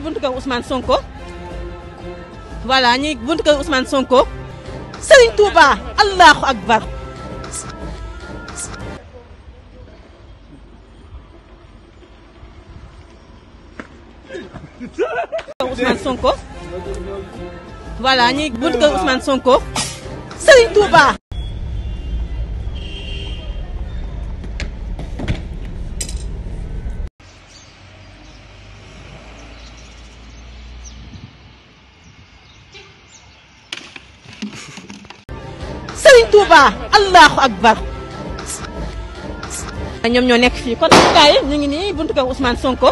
buntu kër Ousmane Sonko voilà ñi buntu kër Ousmane Sonko Serigne Touba Allahu Akbar Ousmane Sonko voilà ñi buntu kër Ousmane Sonko Serigne Touba Serigne Touba Allahu Akbar ñoom ñoo nekk fii kon gars yi ñu ngi nii buntu kër Ousmane Sonko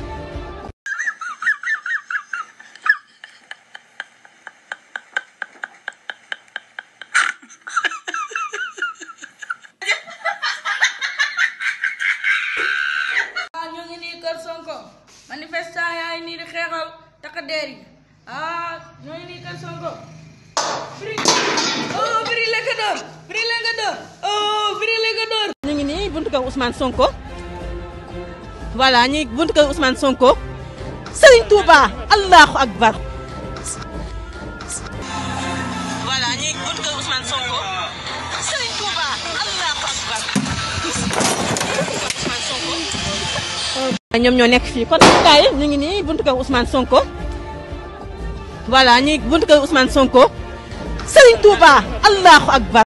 ah ñu ngi nii kër Sonko manifestant yaa ngi nii di xeexal takk der yi ah ñu ngi nii kër Sonko. Firi oh Firi la ko door Firi la ko door oh Firi la ko door. ñu ngi nii buntu kër Ousmane Sonko voilà ñi buntu kër Ousmane Sonko Serigne Touba Allahu Akbar voilà ñi buntu kër Ousmane Sonko Serigne Touba Allahu Akbar ñoom ñoo nekk fii kon gars yi ñu ngi nii buntu kër Ousmane Sonko voilà ñi buntu kër Ousmane Sonko Serigne Touba Allahu Akbar